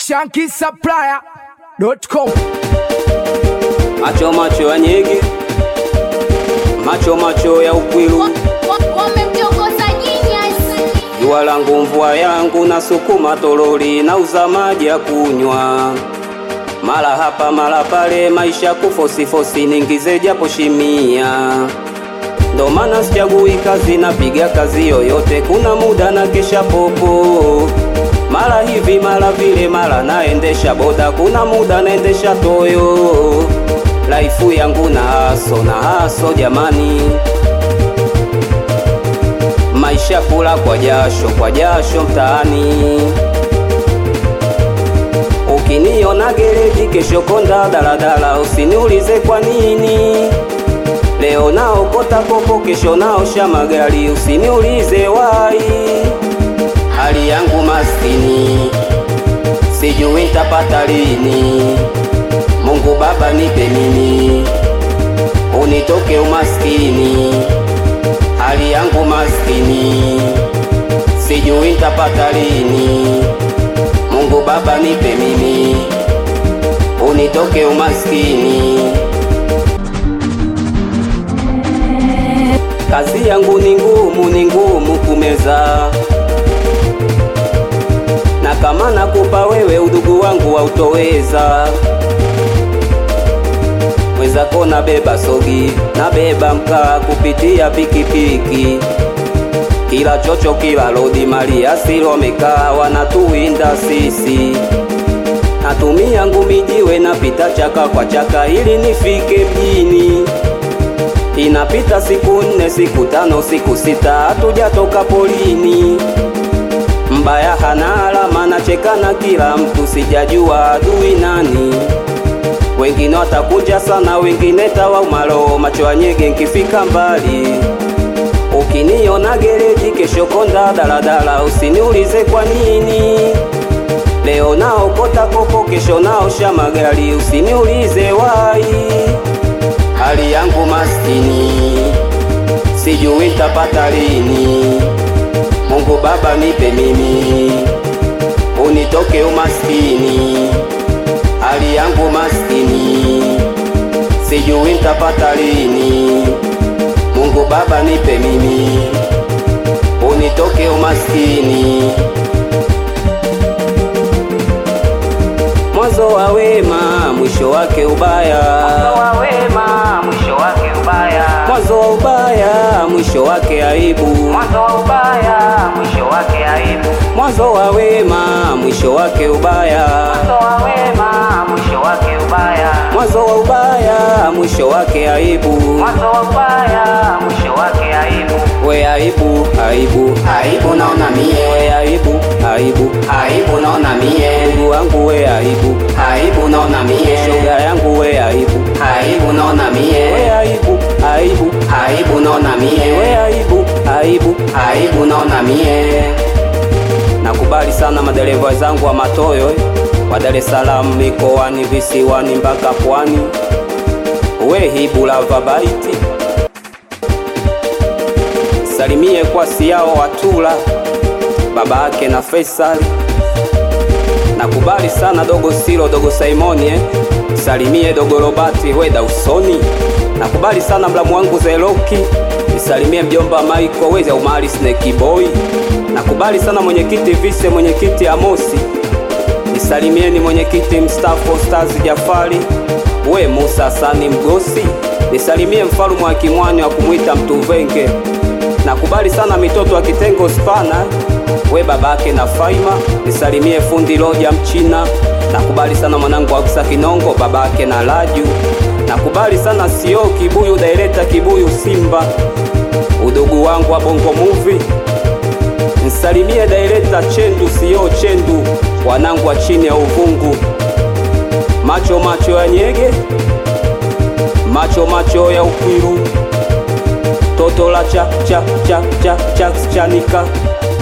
shankisupplier.com macho macho ya nyege, macho macho ya ukwilu, wamemtongoza jinyasi jua langu mvua yangu, na sukuma toroli na uza maji ya kunywa, mara hapa mara pale, maisha kufosifosi, ningize japo shimia ndo maana sichagui kazi, napiga kazi yoyote, kuna muda na kesha popo, mara hivi mara vile, mara naendesha boda, kuna muda naendesha toyo. Laifu yangu na haso na haso jamani, maisha kula kwa jasho kwa jasho mtaani. Ukiniona gereji, kesho konda daladala, usiniulize kwa nini. Leo naokota popo, kesho naosha magari, usiniulize wai. Hali yangu maskini, sijui nitapata lini. Mungu Baba nipe mimi, unitoke umaskini. Hali yangu maskini, sijui nitapata lini. Mungu Baba nipe mimi, unitoke umaskini. Kazi yangu ni ngumu, ni ngumu kumeza, na kama nakupa wewe udugu wangu hautoweza. Mwenzako nabeba sogi, nabeba mkaa kupitia pikipiki, kila chocho, kila lodi, mali asili wamekaa wanatuwinda sisi. Natumia ngumi jiwe, napita chaka kwa chaka ili nifike mjini. Inapita siku nne, siku tano, siku sita, hatujatoka polini. Mbaya hana alama, nachekana kila mtu, sijajua adui nani. Wengine watakuja sana, wengine tawaumalo, macho ya nyege nkifika mbali. Ukiniona gereji, kesho konda daladala, usiniulize kwa nini. Leo naokota kopo, kesho naosha magari, usiniulize wai. Hali yangu maskini, sijui nitapata lini. Mungu Baba nipe mimi, unitoke umaskini. Hali yangu maskini, sijui nitapata lini. Mungu Baba nipe mimi, unitoke umaskini. Mwanzo wa wema, mwisho wake ubaya. Mwanzo wa wema, mwisho wake ubaya. Mwanzo wa ubaya, mwisho wake aibu. Mwanzo wa ubaya, mwisho wake aibu. Mwanzo wa wema, mwisho wake ubaya. Mwanzo wa wema, mwisho wake ubaya. Mwanzo wa ubaya, mwisho wake aibu. Mwanzo wa ubaya, mwisho wake aibu. We aibu, aibu, aibu naona mie. We aibu, aibu, aibu naona mie. Ndugu wangu we aibu, aibu naona mie. Shoga yangu we aibu, aibu naona mie. We aibu, aibu, aibu naona mie. We aibu, aibu, aibu naona mie. Nakubali sana madereva zangu wa Matoyo eh, wa Dar es Salaam, mikoani, visiwani mpaka pwani. We hibu lava baiti salimie kwa siao Watula baba yake na Faisal. Nakubali sana dogo Silo, dogo Simoni eh. Salimie dogo Robati weda usoni. Nakubali sana mlamu wangu Zeloki, nisalimie mjomba Michael weza umali Snake Boy. Nakubali sana mwenyekiti Vise, mwenyekiti Amosi, nisalimieni mwenyekiti mstaafu Stars Jafari, we Musa Sani Mgosi, nisalimie mfalume wa Kimwani wa kumwita Mtuvenge. Nakubali sana mitoto wa kitengo spana, we babake na Faima, nisalimie fundi Loja Mchina. Nakubali sana mwanangu Aksa Kinongo, babake na Laju. Nakubali sana sio Kibuyu, daireta Kibuyu Simba, udugu wangu wa Bongo Movie. Nisalimie daireta Chendu sio Chendu, wanangu wa chini ya uvungu. Macho macho ya nyege, macho macho ya ukwiru toto la cha cha cha cha cha chanika